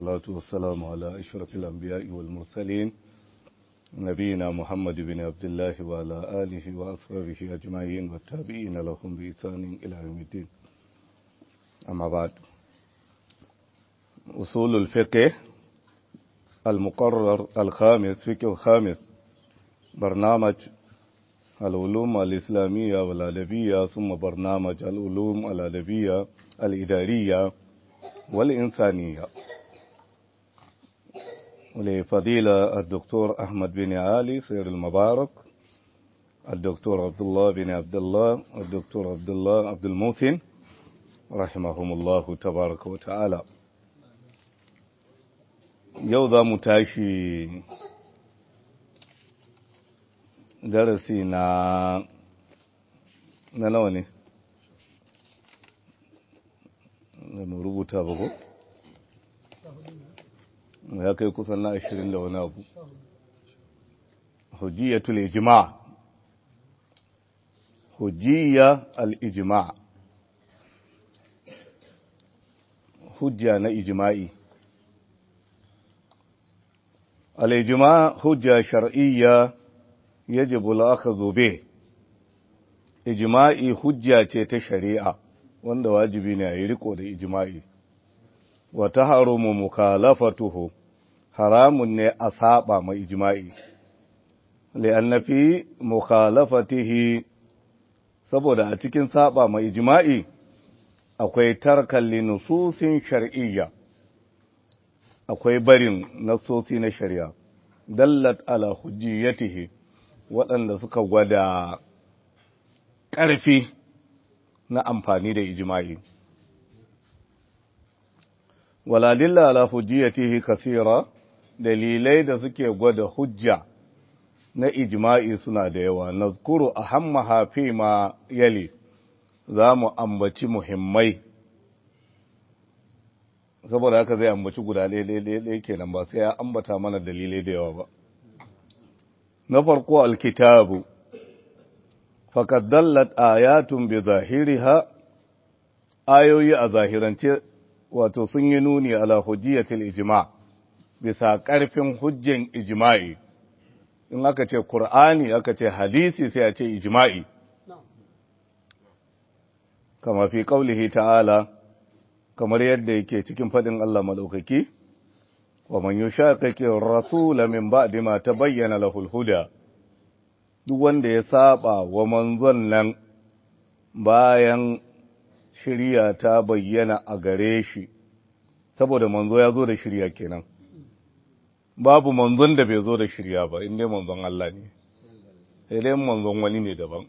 والصلاة والسلام على أشرف الأنبياء والمرسلين نبينا محمد بن عبد الله وعلى آله وأصحابه أجمعين والتابعين لهم بإحسان إلى يوم الدين أما بعد أصول الفقه المقرر الخامس فقه الخامس برنامج العلوم الإسلامية والأدبية ثم برنامج العلوم الأدبية الإدارية والإنسانية لفضيلة الدكتور أحمد بن علي سير المبارك الدكتور عبد الله بن عبد الله الدكتور عبد الله عبد الموسن رحمهم الله تبارك وتعالى yau za mu tashi darasi na na nawa ne da mu rubuta ba ko ya kai kusan na ashirin da wani abu hujjiyatul ijma hujjiya al-ijma hujja na ijma'i al-ijma hujja shar'iyya yajibu al-akhdhu bih ijma'i hujja ce ta shari'a wanda wajibi ne a yi riko da ijma'i wa taharumu mukhalafatuhu haramun ne a saba mai ijma'i li'anna fi mukhalafatihi saboda a cikin saba mai ijma'i akwai tarkan linususin shar'iyya akwai barin nasosi na shari'a dallat ala hujjiyatihi waɗanda suka gwada ƙarfi na amfani da ijma'i waladilla ala hujjiyatihi kasira dalilai da suke gwada hujja na ijma'i suna da yawa nazkuru ahammaha fi ma yali za mu ambaci muhimmai saboda haka zai ambaci guda ɗaya kenan ba sai ya ambata mana dalilai da yawa ba na farko alkitabu faqad dallat ayatun bi zahiriha ayoyi a zahirance wato sun yi nuni ala hujjiyatil ijma bisa ƙarfin hujjan ijma'i in aka ce qur'ani aka ce hadisi sai a ce ijma'i kama fi qaulihi ta'ala kamar yadda yake cikin fadin Allah madaukaki wa man yushaqiqi ar-rasul min ba'di ma tabayyana lahu al-huda duk wanda ya saba wa manzon nan bayan shirya ta bayyana a gare shi saboda manzo ya zo da shirya kenan babu manzon da bai zo da shirya ba inda manzon Allah ne sai dai manzon wani ne daban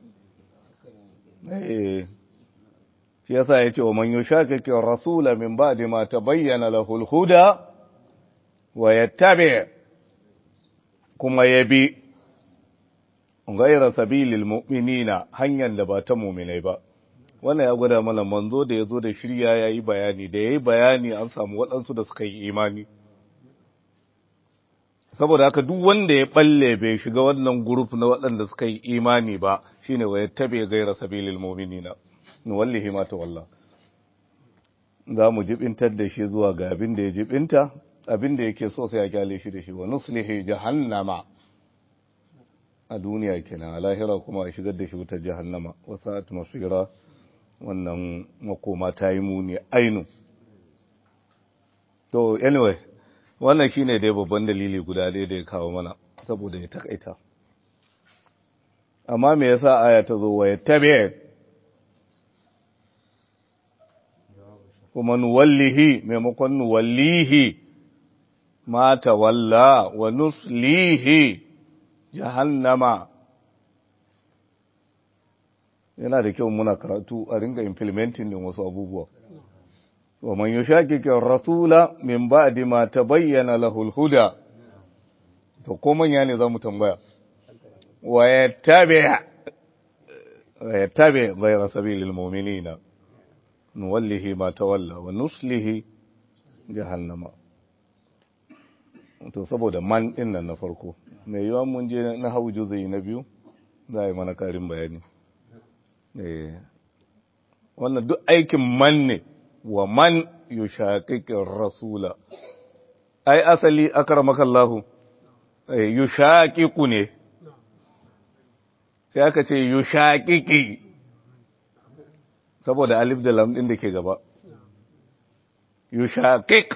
eh shi yasa yace wa man yushakiki rasula min ba'di ma tabayyana lahu al-huda wa yattabi kuma yabi ghayra sabilil mu'minina hanyar da ba ta mu'minai ba wannan ya gwada mana manzo da ya zo da shirya ya yi bayani da ya yi bayani an samu waɗansu da suka yi imani saboda haka duk wanda ya balle bai shiga wannan guruf na waɗanda suka yi imani ba shine wa yattabi gaira sabilil mu'minina wallahi ma ta walla za mu jibintar da shi zuwa ga abin da ya jibinta abin da yake so sai ya kyale shi da shi wa nuslihi jahannama a duniya kenan a lahira kuma a shigar da shi wutar jahannama wasa'at masira wannan makoma ta yi muni ainu to anyway wannan shine dai babban dalili guda ɗaya da ya kawo mana saboda ya takaita amma me yasa aya ta zo wa yattabi kuma nuwallihi maimakon nuwallihi ma tawalla wa nuslihi jahannama yana da kyau muna karatu a ringa implementing din wasu abubuwa wa man yushaqiqi rasula min ba'di ma tabayyana lahu al-huda to ko manya ne zamu tambaya wa yattabi wa yattabi ghayra sabilil mu'minina nuwallihi ma tawalla wa nuslihi jahannama to saboda man din nan na farko mai yawan mun je na hawu juzayi na biyu za a yi mana karin bayani wannan duk aikin man ne wa man yushaqiqir rasula ai asali akramakallahu yushaqiqu ne sai aka ce yushaqiqi saboda alif da lam din da ke gaba yushaqiq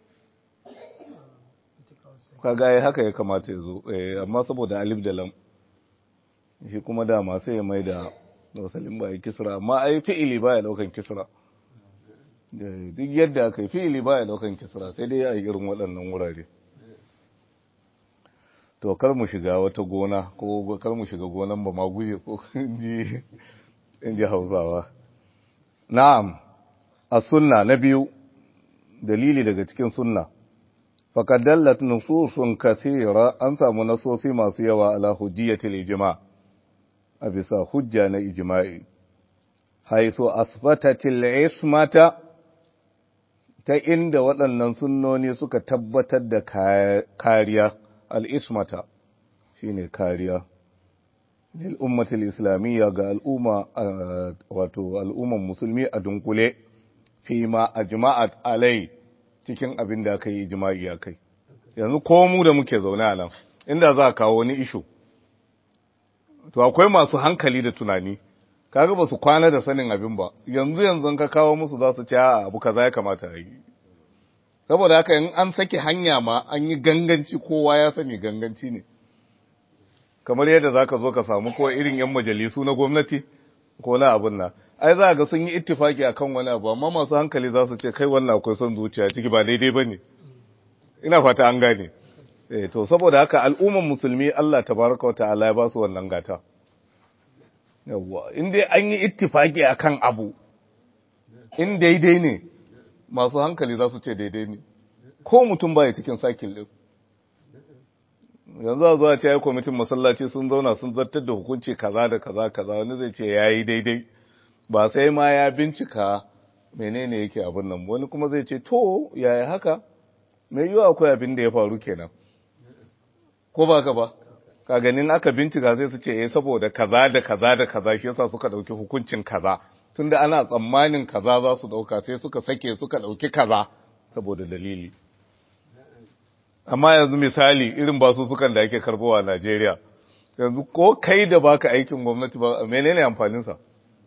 kaga ai haka ya kamata ya zo amma saboda alif da lam shi kuma dama sai ya mai da wasalin ba ya kisra amma ai fi'ili ba ya daukan kisra duk yadda aka yi fi'ili ba ya daukan kisra sai dai a irin waɗannan wurare to kar mu shiga wata gona ko kar mu shiga gonan ba ma guje ko inji inji hausawa na'am a sunna na biyu dalili daga cikin sunna faqad dallat nususun kathira an samu nasosi masu yawa ala hujjiyatil ijma' a bisa hujja na ijma'i haisu asbatatil ismata ta inda waɗannan sunnoni suka tabbatar da kariya al'ismata shine kariya lil ummatil islamiyya ga al'umma wato al'umman musulmi a dunkule fi ma ajma'at alai cikin abin da aka yi ijma'i a kai yanzu ko mu da muke zaune a nan inda za a kawo wani ishu to akwai masu hankali da tunani kaga ba su kwana da sanin abin ba yanzu yanzu ka kawo musu za su ce a abu kaza ya kamata a yi saboda haka in an sake hanya ma an yi ganganci kowa ya sani ganganci ne kamar yadda za ka zo ka samu ko irin yan majalisu na gwamnati ko na abin nan ai za ga sun yi ittifaki akan wani abu amma masu hankali za su ce kai wannan akwai son zuciya ciki ba daidai ba ne ina fata an gane eh to saboda haka al'umman musulmi Allah tabaraka wa ta'ala ya ba su wannan gata yawwa in dai an yi ittifaki akan abu in daidai ne masu hankali za su ce daidai ne ko mutum baya cikin sakil din yanzu a zuwa ce ya kwamitin masallaci sun zauna sun zartar da hukunci kaza da kaza kaza wani zai ce ya yi daidai ba sai ma ya bincika menene yake abin nan wani kuma zai ce to yaya haka mai yiwu akwai abin da ya faru kenan ko ba ka ba ka ganin aka bincika zai su ce eh saboda kaza da kaza da kaza shi yasa suka dauki hukuncin kaza tunda ana tsammanin kaza za su dauka sai suka sake suka dauki kaza saboda dalili amma yanzu misali irin basu sukan da ake karbowa a Najeriya yanzu ko kai da baka aikin gwamnati ba menene amfanin sa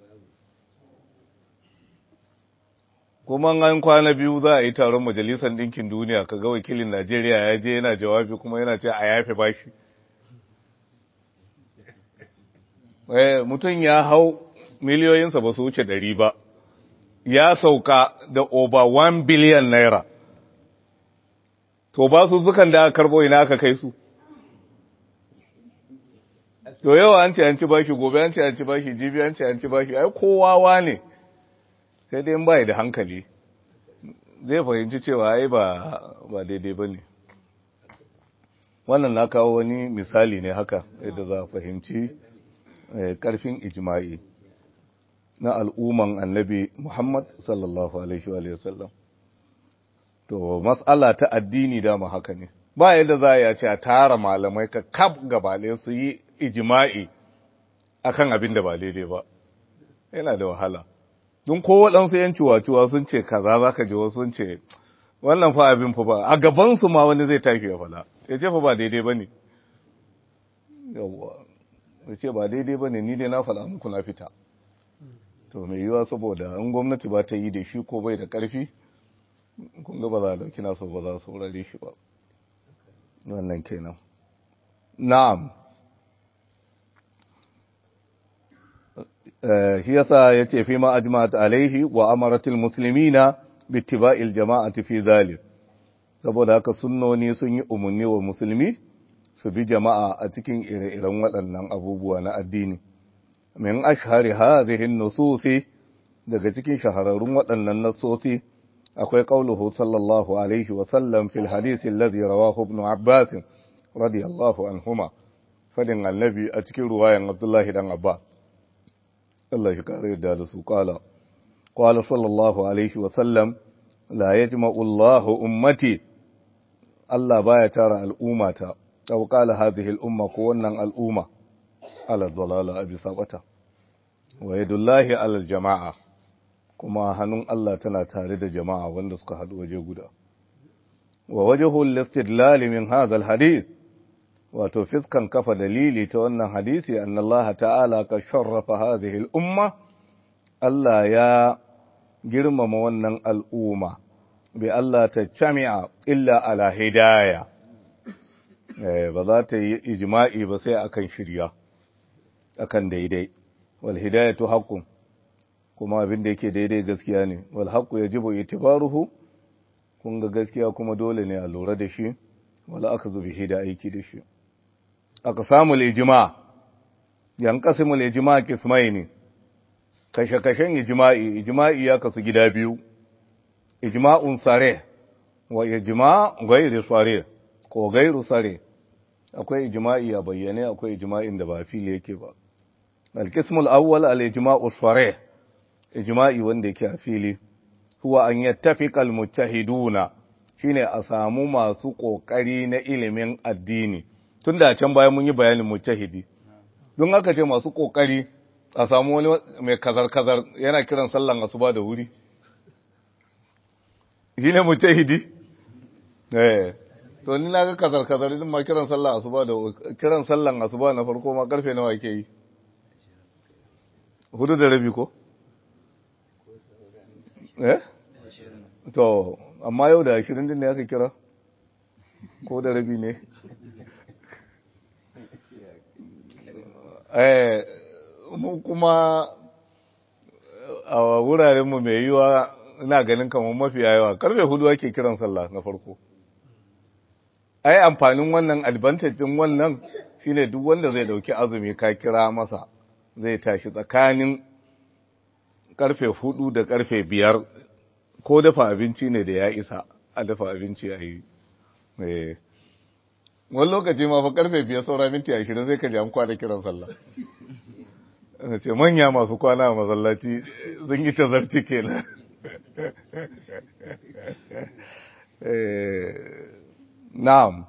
kuma an kwana biyu za a yi taron majalisar ɗinkin duniya ka ga wakilin Najeriya ya je yana jawabi kuma yana ce a yafe bashi mutum ya hau miliyoyinsa ba su wuce ɗari ba ya sauka da over 1 biliyan naira to ba su zukan da aka karbo ina aka kai su to yawa an ce an ci bashi gobe an ce an ci bashi jibi an ce an ci bashi ai kowawa ne sai dai in bai da hankali zai fahimci cewa ai ba ba daidai ba ne wannan na kawo wani misali ne haka yadda za a fahimci karfin ijma'i na al'umman annabi Muhammad sallallahu alaihi wa sallam to mas'ala ta addini dama haka ne ba yadda za a ce a tara malamai ka kaf gabale su yi ijma'i akan abin da ba daidai ba yana da wahala don ko waɗansu yan ciwaciwa sun ce kaza za ka ji wasu sun ce wannan fa abin fa ba a gabansu ma wani zai tafi ya fada ya ce fa ba daidai ba ne yawwa ya ce ba daidai ba ne ni dai na fada muku na fita to mai yiwa saboda in gwamnati ba ta yi da shi ko bai da ƙarfi kun ga ba za a dauki nasu ba za su wurare shi ba wannan kenan na'am shi yasa yace fi ma ajma'at alaihi wa amaratil muslimina bittiba'il jama'ati fi zalik saboda haka sunnoni sun yi umarni wa musulmi su bi jama'a a cikin ire-iren waɗannan abubuwa na addini min ashhari hadhihi nususi daga cikin shahararrun waɗannan nasosi akwai qauluhu sallallahu alaihi wa sallam fil hadisi alladhi rawahu ibn abbas radiyallahu anhuma fadin annabi a cikin ruwayan abdullahi dan abbas Allah shi kare yadda da su kala. Kwala sallallahu Alaihi wasallam, la ya ji ma'ullahu ummati, Allah baya tara al'ummata, ɗau kala hazihi al'umma ko wannan al'umma, ala dalala a bisa ɓata. Wa yadullahi alal jama'a, kuma hannun Allah tana tare da jama'a wanda suka haɗu waje guda. wa wajhul istidlal min hadha alhadith wato fiskan kafa dalili ta wannan hadisi anna Allah ta'ala ka sharrafa hadhihi al-umma Allah ya girmama wannan al'umma bi Allah ta jami'a illa ala hidaya ba za ta yi ijma'i ba sai akan shirya akan daidai wal hidayatu haqqun kuma abin da yake daidai gaskiya ne wal haqqu yajibu itibaruhu kun ga gaskiya kuma dole ne a lura da shi wala aka zubi shi da aiki da shi aka samu ijma yan qasimul ijma kismaini kashe-kashen ijma'i ijma'i ya kasu gida biyu ijma'un sare wa ijma' gairu sare ko gairu sare akwai ijma'i a bayyane akwai ijma'in da ba fili yake ba al-qismul awwal al-ijma'u sare ijma'i wanda yake a fili huwa an yattafiqa al-mujtahiduna shine a samu masu kokari na ilimin addini tunda can bayan mun yi bayanin mujtahidi don haka ce masu kokari a samu wani mai kazar-kazar yana kiran sallan asuba da wuri shi ne mujtahidi eh to ni na ga kazar-kazar idan ma kiran sallan asuba da kiran sallan asuba na farko ma karfe nawa yake yi hudu da rabi ko eh to amma yau da ashirin din ne aka kira ko da rabi ne eh mu kuma a wurarenmu mai yiwa ina ganin kamar mafi yawa karfe hudu ake kiran sallah na farko ai amfanin wannan advantage din wannan shine duk wanda zai dauki azumi ka kira masa zai tashi tsakanin karfe hudu da karfe biyar ko dafa abinci ne da ya isa a dafa abinci a yi wani lokaci ma fa karfe biyar saura minti ashirin sai ka ji an kwana kiran sallah na ce manya masu kwana a masallaci sun yi tazarci kenan na'am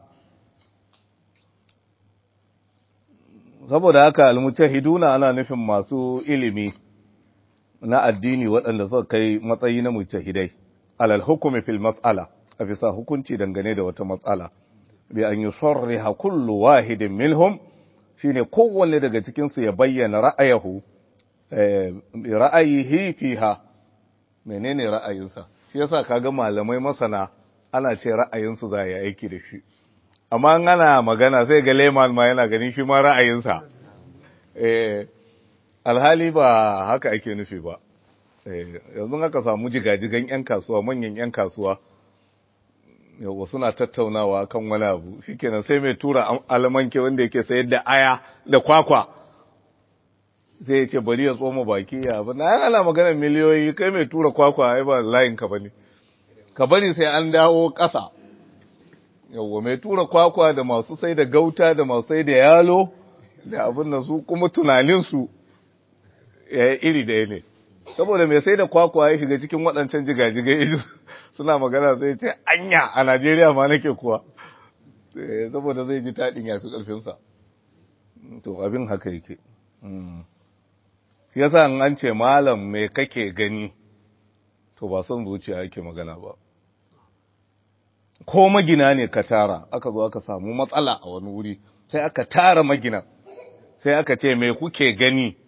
saboda haka almutahiduna ana nufin masu ilimi na addini waɗanda suka kai matsayi na mujtahidai alal hukumi fil mas'ala a bisa hukunci dangane da wata matsala bi an yusarriha kullu wahidin minhum shine kowanne daga cikin su ya bayyana ra'ayahu ra'ayihi fiha menene ra'ayinsa shi yasa kaga malamai masana ana ce ra'ayinsu za ya aiki da shi amma ana magana sai ga leman ma yana ganin shi ma ra'ayinsa eh alhali ba haka ake nufi ba yanzu aka samu jigajigan 'yan kasuwa manyan 'yan kasuwa yau suna tattaunawa kan wani abu shikenan sai mai tura alamanke wanda yake sayar da aya da kwakwa sai ya ce bari ya tsoma baki ya abu na ana magana miliyoyi kai mai tura kwakwa ai ba layin ka bane ka bari sai an dawo ƙasa yawwa mai tura kwakwa da masu sai da gauta da masu sai da yalo da abin da su kuma tunaninsu iri ɗaya ne saboda mai sai da kwakwa ya shiga cikin waɗancan jigajigai suna magana sai ce anya a najeriya ma nake kuwa saboda zai ji taɗin ya fi ƙarfinsa to abin haka yake yasa an ce malam mai kake gani to ba son zuciya yake magana ba ko magina ne ka tara aka zo aka samu matsala a wani wuri sai aka tara magina sai aka ce mai kuke gani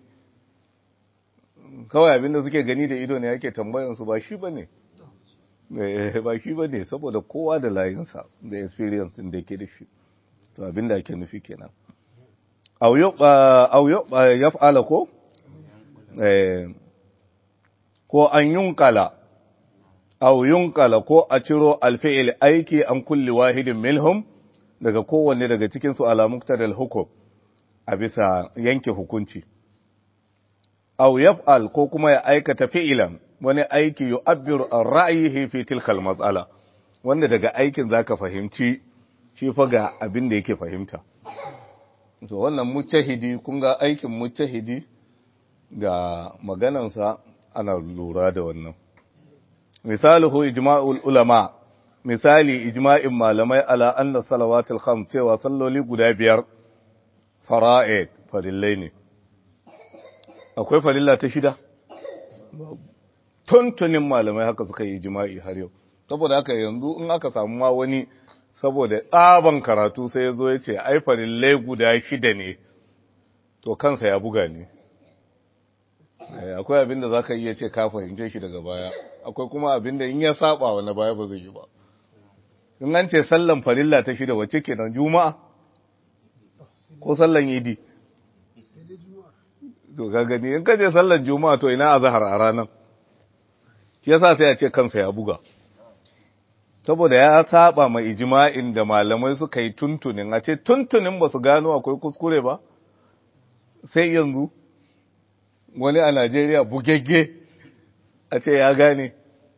kawai abinda suke gani da ido ne yake tambayansu ba shi ba ne ba shi ba ne saboda kowa da layinsa da experience din da yake da shi to abinda ake nufi kenan au ya fa'ala ko ko an yunkala au yunkala ko a ciro alfi'il aiki an kulli wahidin milhum daga kowanne daga cikinsu ala muktadal hukum a bisa yanke hukunci aw yaf'al ko kuma ya aikata fi'ilan wani aiki yu'abbiru an ra'yihi fi tilka al-mas'ala wanda daga aikin zaka fahimci shi fa ga abin da yake fahimta to wannan mujtahidi kun ga aikin mujtahidi ga maganansa ana lura da wannan misaluhu ijma'ul ulama misali ijma'in malamai ala anna salawatul khams cewa salloli guda biyar fara'id farillai ne akwai farilla ta shida tuntunin malamai haka suka yi jima'i har yau saboda haka yanzu in aka samu ma wani saboda tsaban karatu sai ya zo ya ce ai farillai guda shida ne to kansa ya buga ne akwai abin da za ka iya ce ka fahimce shi daga baya akwai kuma abin da in ya saba wa na baya ba zai yi ba in an ce sallan farilla ta shida wacce kenan juma'a ko sallan idi to ka gani in ka je sallan juma'a to ina azhar a ranar shi yasa sai a ce kansa ya buga saboda ya saba mai ijma'in da malamai suka yi tuntunin a ce tuntunin ba su gano akwai kuskure ba sai yanzu wani a Najeriya bugegge a ce ya gane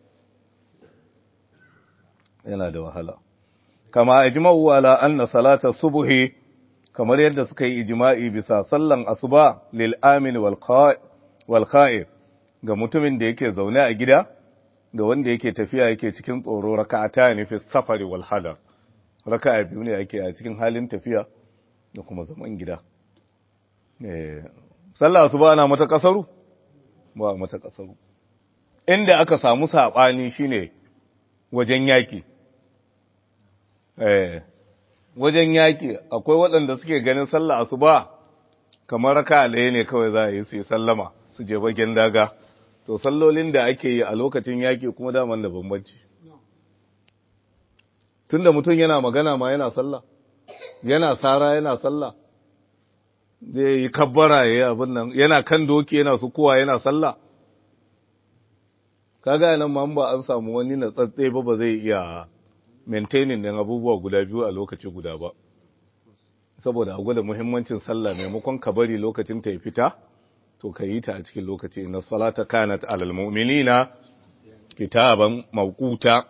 yana da wahala kama ijma'u ala anna salata subhi kamar yadda suka yi ijma'i bisa sallan asuba lil amin wal kha'if ga mutumin da yake zaune a gida da wanda yake tafiya yake cikin tsoro raka'ata ne fi safari wal hadar raka'a biyu ne yake a cikin halin tafiya da kuma zaman gida eh sallah asuba ana mata kasaru ba mata kasaru inda aka samu sabani shine wajen yaki eh wajen yaki akwai waɗanda suke ganin sallah asuba kamar raka'a ɗaya ne kawai za a yi su yi sallama su je bagen daga to sallolin da ake yi a lokacin yaƙi kuma daman da bambanci tunda mutum yana magana ma yana sallah yana sara yana sallah zai yi kabbara ya yi abin nan yana kan doki yana sukuwa yana sallah kaga nan ma ba an samu wani na tsatse ba ba zai iya maintaining din abubuwa guda biyu a lokaci guda ba saboda a gwada muhimmancin sallah maimakon ka bari lokacin ta ya fita to ka yi ta a cikin lokaci na salata kanat alal mu'minina kitaban mawquta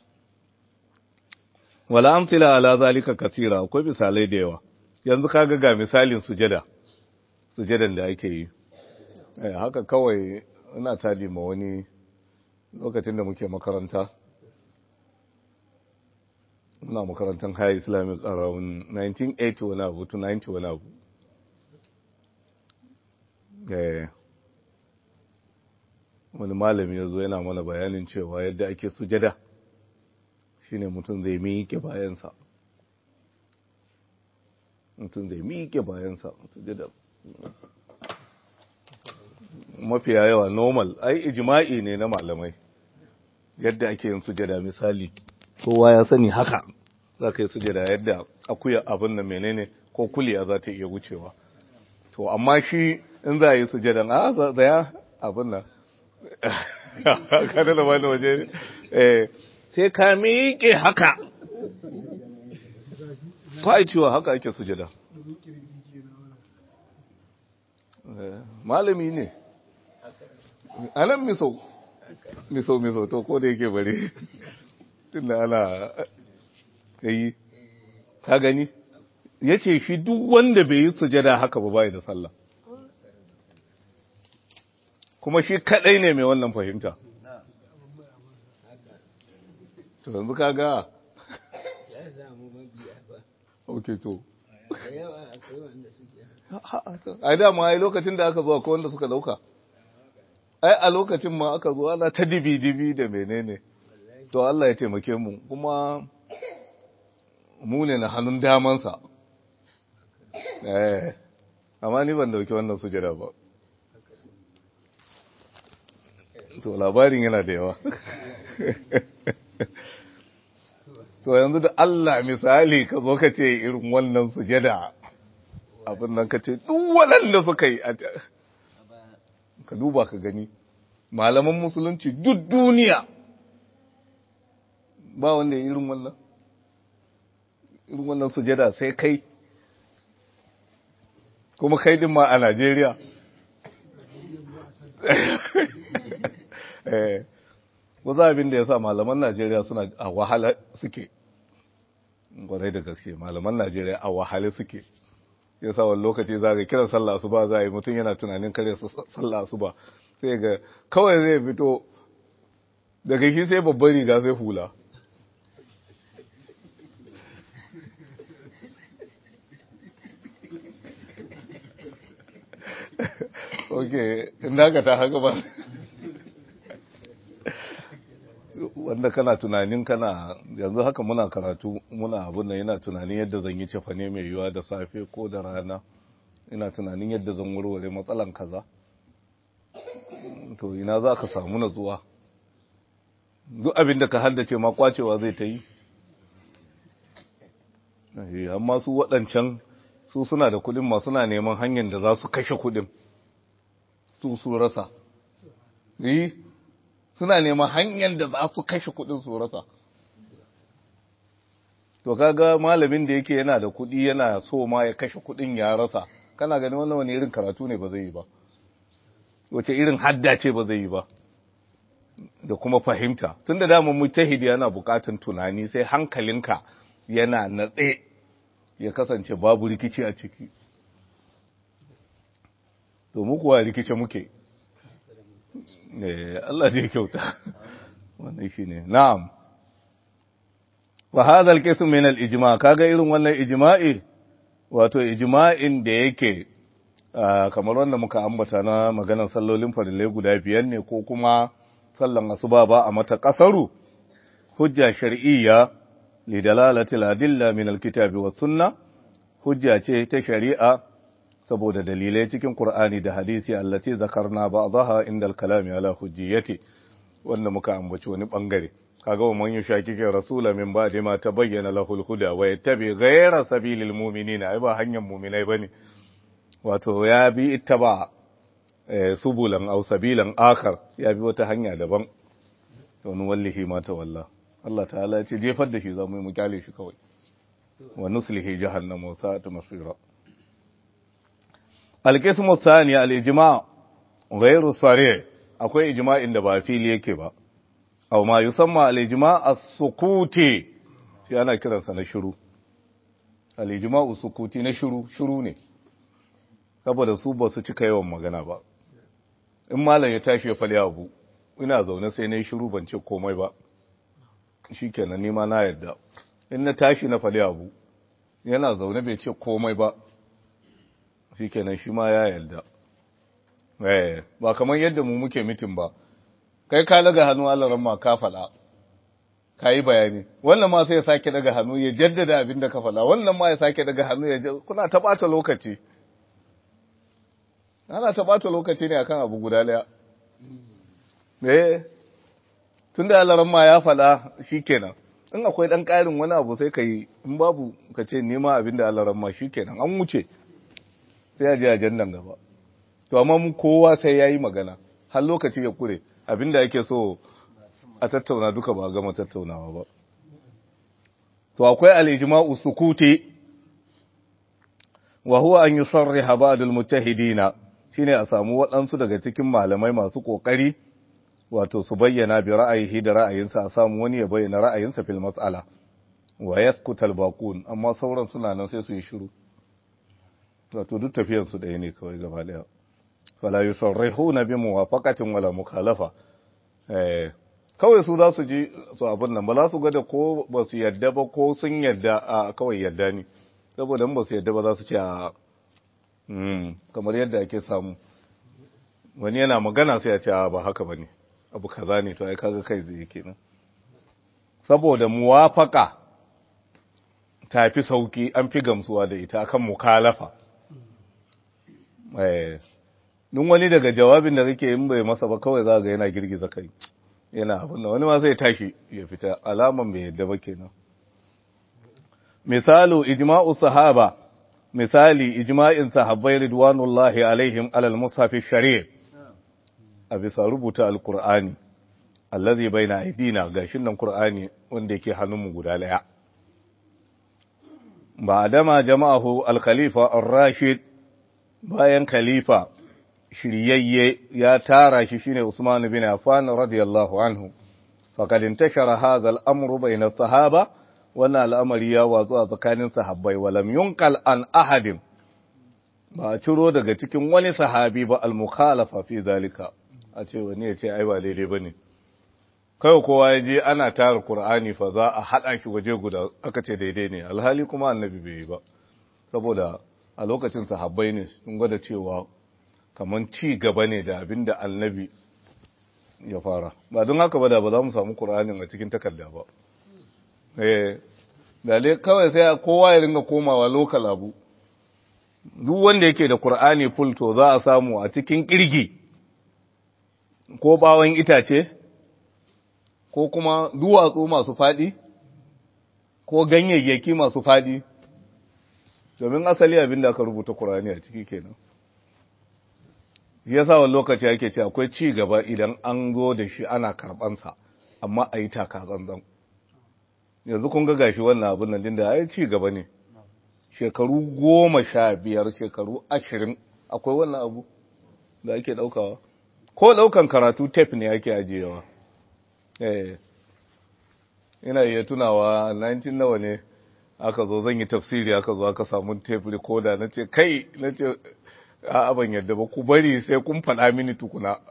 wala amsila ala zalika kasira akwai misalai da yawa yanzu kaga ga misalin sujada sujadan da ake yi eh haka kawai ina talima wani lokacin da muke makaranta ina makarantar high islamic around 1980 wani abu to 90 wani abu wani malami ya zo yana mana bayanin cewa yadda ake sujada shine mutum zai miƙe bayansa mutum zai miƙe bayansa sujada mafiya yawa normal ai ijma'i ne na malamai yadda ake yin sujada misali kowa ya sani haka za ka yi sujada yadda akuya abin da menene ko kuliya za ta iya wucewa to amma shi in za a yi sujadan a zaya abin nan kada da wani waje sai ka miƙe haka cewa haka ake sujada malami ne anan miso miso miso to ko da yake bari tunda ana yi ka gani ya ce shi duk wanda bai yi sujada haka ba bai da sallah kuma shi kadai ne mai wannan fahimta to yanzu kaga ya samu mabiya ba ok to da yawa akwai wanda suke ai dama ai lokacin da aka zo akwai wanda suka dauka ai a lokacin ma aka zo ana ta dibi-dibi da menene to Allah ya taimake mu kuma mu ne na hannun damansa eh amma ni ban dauki wannan sujada ba to labarin yana da yawa to yanzu da Allah misali ka zo ka ce irin wannan sujada abin nan ka ce duk waɗanda suka yi ka duba ka gani malaman musulunci duk duniya ba wanda ya irin wannan irin wannan sujada sai kai kuma kai din ma a Najeriya wasu abin da ya sa malaman Najeriya suna a wahala suke gwarai da gaske malaman Najeriya a wahale suke ya sa wani lokaci za ga kiran sallah su ba za a yi mutum yana tunanin kare sallah su ba sai ga kawai zai fito daga shi sai babban riga sai hula ok inda ka ta haka ba wanda kana tunanin kana yanzu haka muna karatu muna abin da yana tunanin yadda zan yi cefane mai yiwa da safe ko da rana ina tunanin yadda zan warware matsalan kaza to ina za ka samu natsuwa duk abin da ka haddace ma kwacewa zai ta yi amma su waɗancan su suna da kuɗin ma suna neman hanyar da za su kashe kuɗin su su rasa yi suna neman hanyar da za su kashe kuɗin su rasa to kaga malamin da yake yana da kuɗi yana so ma ya kashe kuɗin ya rasa kana gani wannan wani irin karatu ne ba zai yi ba wace irin hadda ce ba zai yi ba da kuma fahimta tun da damar mujtahidi yana bukatan tunani sai hankalinka yana natse ya kasance babu rikici a ciki to mu kuwa rikice muke Allah zai kyauta wannan shine na'am wa hadha al-qism min al-ijma' kaga irin wannan ijma'i wato ijma'in da yake kamar wanda muka ambata na maganar sallolin farillai guda biyar ne ko kuma sallan asuba ba a mata kasaru hujja shar'iyya li dalalati al-adilla min al-kitabi was sunna hujja ce ta shari'a saboda dalilai cikin Qur'ani da hadisi allati zakarna ba'daha inda al-kalami ala hujjiyati wanda muka ambaci wani bangare kaga wa man yushakike rasula min ba'di ma tabayyana lahu al-huda wa yattabi ghayra sabilil mu'minina ai ba hanyar mu'minai bane wato ya bi ittaba subulan aw sabilan akhar ya bi wata hanya daban to nu wallahi ma ta wallah Allah ta'ala ya ce jefar da shi zamu yi mu kyale shi kawai wa nuslihi jahannama wa sa'at masira al-qismu thani al-ijma' ghayru sari' akwai ijma'in da ba fili yake ba aw ma yusamma al-ijma' as-sukuti shi ana kiransa na shiru al-ijma'u sukuti na shiru shiru ne saboda su ba su cika yawan magana ba in malam ya tashi ya fali abu ina zaune sai na yi shiru ban ce komai ba shi kenan nima na yadda in na tashi na fali abu yana zaune bai ce komai ba shi kenan shi ma ya yadda ba kamar yadda mu muke mitin ba kai ka daga hannu alaran ma ka faɗa ka yi bayani wannan ma sai ya sake daga hannu ya jaddada abin da ka faɗa wannan ma ya sake daga hannu ya kuna ta ɓata lokaci ana ta ɓata lokaci ne akan abu guda ɗaya eh tun da alaran ma ya faɗa shi kenan in akwai ɗan ƙarin wani abu sai ka yi in babu ka ce nema abin da alaran ma shi kenan an wuce sai a je ajandan gaba to amma mu kowa sai ya yi magana har lokaci ya kure abin da ake so a tattauna duka ba a gama tattaunawa ba to akwai al-ijma'u sukuti wa huwa an yusarriha ba'd al-mujtahidina shine a samu waɗansu daga cikin malamai masu ƙoƙari wato su bayyana bi ra'ayihi da ra'ayinsa a samu wani ya bayyana ra'ayinsa fil mas'ala wa yaskuta al-baqun amma sauran suna nan sai su yi shiru wato duk tafiyar su ɗaya ne kawai gaba ɗaya fala yusarrihuna bi muwafaqatin wala mukhalafa eh kawai su za su ji su abin nan ba za su ga da ko ba su yadda ba ko sun yadda a kawai yadda ne saboda in ba su yadda ba za su ce a kamar yadda ake samu wani yana magana sai ya ce ba haka ba ne abu kaza ne to ai kaga kai zai kenan saboda muwafaka ta fi sauki an fi gamsuwa da ita akan mukalafa eh dun wani daga jawabin da kake in bai masa ba kawai za ga yana girgiza kai yana abin da wani ma zai tashi ya fita alaman bai yadda ba kenan misalu ijma'u sahaba misali ijma'in sahabbai ridwanullahi alaihim alal mushafi shari' a bisa rubuta alqur'ani allazi baina aidina gashin nan qur'ani wanda yake hannunmu guda daya ba adama jama'ahu al-khalifa ar-rashid bayan khalifa shiryayye ya tara shi shine Usman bin Affan radiyallahu anhu faqad intashara hadha al-amru bayna as-sahaba wannan al'amari ya watsu a tsakanin sahabbai walam yunqal an ahadin ba a ciro daga cikin wani sahabi ba al-mukhalafa fi zalika a ce wani ya ce ai ba daidai bane kai kowa ya je ana tara Qur'ani fa za a hada shi waje guda aka ce daidai ne alhali kuma annabi bai yi ba saboda a lokacin sahabbai ne sun gwada cewa kamar ci gaba ne da abin da annabi ya fara ba don haka ba da ba za mu samu Qur'anin a cikin takarda ba eh dale kawai sai kowa ya ringa komawa lokal abu duk wanda yake da Qur'ani full to za a samu a cikin kirgi ko bawon itace ko kuma duwatsu masu fadi ko ganyayyaki masu fadi domin asali abin da aka rubuta Qur'ani a ciki kenan ya sa wani lokaci ake ce akwai ci gaba idan an zo da shi ana karɓansa amma a yi taka zanzan yanzu kun ga gashi wannan abin nan da ya ci gaba ne shekaru goma sha biyar shekaru ashirin akwai wannan abu da ake ɗaukawa ko ɗaukan karatu tef ne ake ajiyewa eh ina iya tunawa 19 nawa ne aka zo zan yi tafsiri aka zo aka samu tef recorder na ce kai na ce a ban yadda ba ku bari sai kun faɗa mini tukuna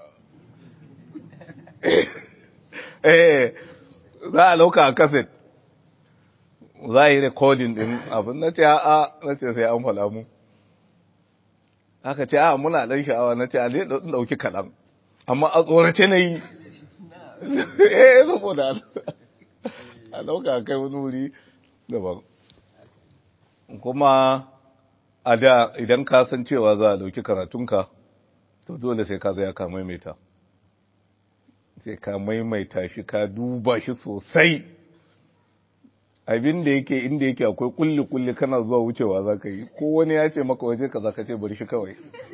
eh za a lauka a kaset za a yi recording din abin na ce a na ce sai an faɗa mu aka ce a muna ɗan sha'awa na ce a zai ɗauki kaɗan amma a tsorace na yi eh saboda a ɗauka a kai wani wuri daban kuma a da idan ka san cewa za a dauki karatunka to dole sai ka zaya ka maimaita sai ka maimaita shi ka duba shi sosai abin da yake inda yake akwai kulli kulli kana zuwa wucewa za ka yi ko wani ya ce maka waje ka za ka ce bari shi kawai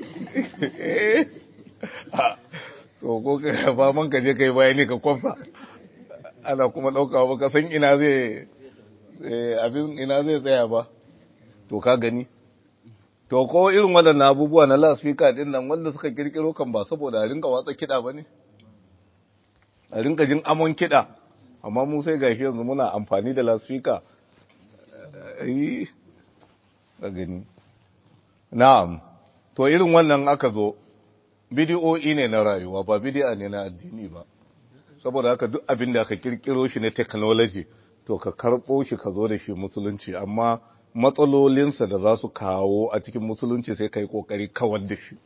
to ko ka ba man ka je ka yi bayani ka kwamfa ana kuma ɗauka ba ka san ina zai abin ina zai tsaya ba to ka gani To, ko irin waɗannan abubuwa na lasfika ɗin nan wanda suka kirkiro kan ba saboda a rinka watsa kiɗa ba ne? A rinka jin amon kiɗa, amma mu sai gashi yanzu muna amfani da lasfika. Yi, a gani. Na'am, to irin wannan aka zo, bidiyo'i ne na rayuwa ba bidi'a ne na addini ba. Saboda haka duk abin da aka kirkiro shi na technology, to ka karɓo shi ka zo da shi musulunci, amma matsalolinsa da za su kawo a cikin musulunci sai ka yi ƙoƙari kawar da shi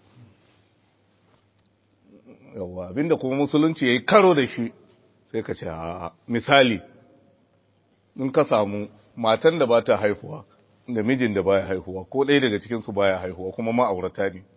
yawa abinda kuma musulunci ya yi karo da shi sai ka ce a misali in ka samu matan da ba ta haihuwa da mijin da baya haihuwa ko ɗaya daga cikinsu baya haihuwa kuma ma'aurata ne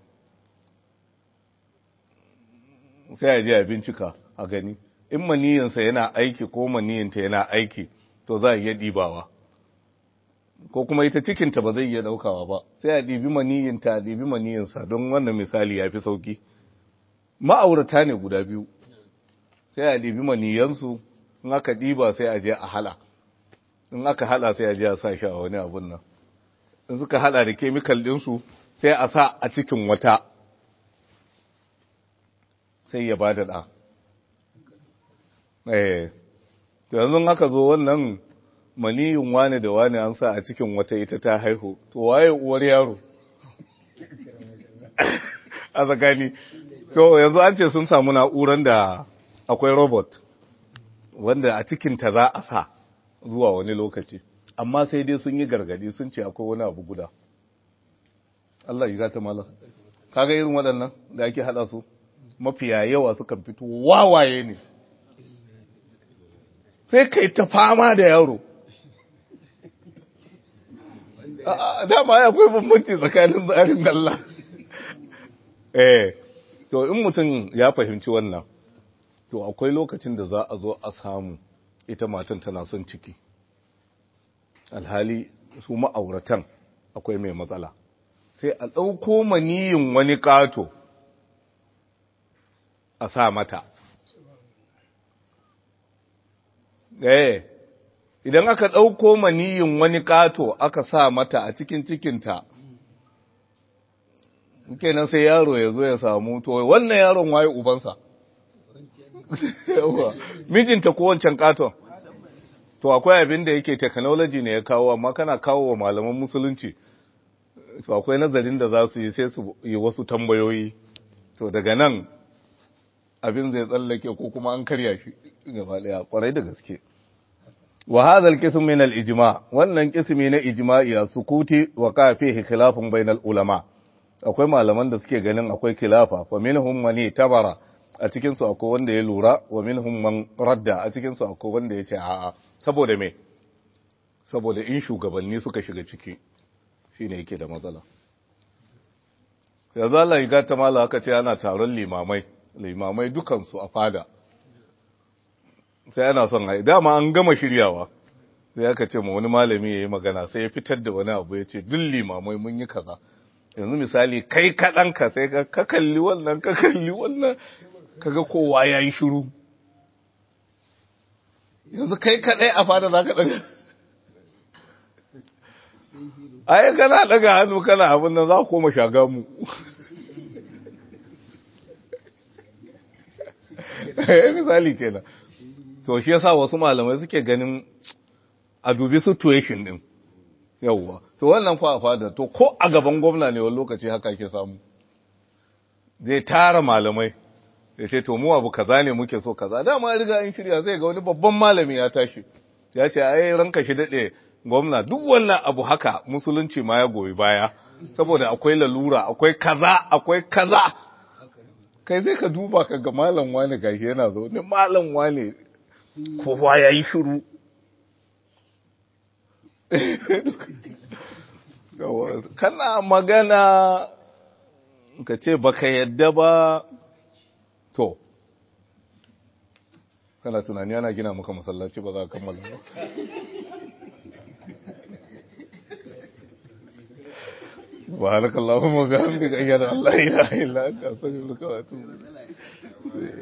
sai a je a bincika a gani in maniyinsa yana aiki ko maniyinta yana aiki to za a iya ɗibawa ko kuma ita cikinta ba zai iya daukawa ba sai a ɗibi maniyinta a ɗibi maniyinsa don wannan misali ya fi sauki ma'aurata ne guda biyu sai a ɗibi maniyansu in aka ɗiba sai a je a hala in aka hala sai a je a sa shi a wani abun nan in suka hala da kemikal ɗinsu sai a sa a cikin wata sai ya ba da ɗa eh to yanzu aka zo wannan maniyin wane da wane an sa a cikin wata ita ta haihu to waye uwar yaro a tsakani to yanzu an ce sun samu na'uran da akwai robot wanda a cikinta za a sa zuwa wani lokaci amma sai dai sun yi gargadi sun ce akwai wani abu guda Allah yi gata malam kaga irin waɗannan da ake haɗa su mafiya yawa sukan fito wawaye ne sai kai ta fama da yaro dama ya akwai bambanci tsakanin tsarin Allah eh to in mutum ya fahimci wannan to akwai lokacin da za a zo a samu ita matan tana son ciki alhali su ma'auratan akwai mai matsala sai a ɗauko maniyin wani ƙato a sa mata eh idan aka ɗauko maniyin wani ƙato aka sa mata a cikin cikinta kenan sai yaro ya zo ya samu to wannan yaron waye ubansa mijinta ko wancan ƙaton to akwai abin da yake technology ne ya kawo amma kana kawo wa malaman musulunci to akwai nazarin da za su yi sai su yi wasu tambayoyi to daga nan abin zai tsallake ko kuma an karya shi gaba daya kwarai da gaske wa hadha al-qism min al-ijma wannan qismi na ijma'i a sukuti wa ka fihi khilafun bainal ulama akwai malaman da suke ganin akwai khilafa fa minhum man tabara a cikin su akwai wanda ya lura wa minhum man radda a cikin su akwai wanda ya ce a'a saboda me saboda in shugabanni suka shiga ciki shine yake da matsala yanzu Allah ya ta mala aka ce ana taron limamai limamai dukansu a fada sai ana son hai dama an gama shiryawa sai aka ce ma wani malami ya yi magana sai ya fitar da wani abu ya ce duk limamai mun yi kaza yanzu misali kai kaɗanka sai ka kalli wannan ka kalli wannan kaga kowa ya yi shiru yanzu kai kaɗai a fada za ka ɗaga ai kana ɗaga hannu kana abin nan za ku koma shaga mu misali kenan to shi yasa wasu malamai suke ganin a dubi situation din yawwa to wannan fa fada to ko a gaban gwamna ne wani lokaci haka ke samu zai tara malamai ya ce to mu abu kaza ne muke so kaza dama riga an shirya zai ga wani babban malami ya tashi ya ce ai ranka shi dade gwamna duk wannan abu haka musulunci ma ya goyi baya saboda akwai lalura akwai kaza akwai kaza kai zai ka duba ka ga malam wani gashi yana zo ne malam wani kowa ya yi shiru kana magana ka ce baka yadda ba to kana tunani ana gina maka masallaci ba za a kammala ba سبحانك اللهم وبحمدك أشهد أن لا إله إلا أنت أستغفرك وأتوب إليك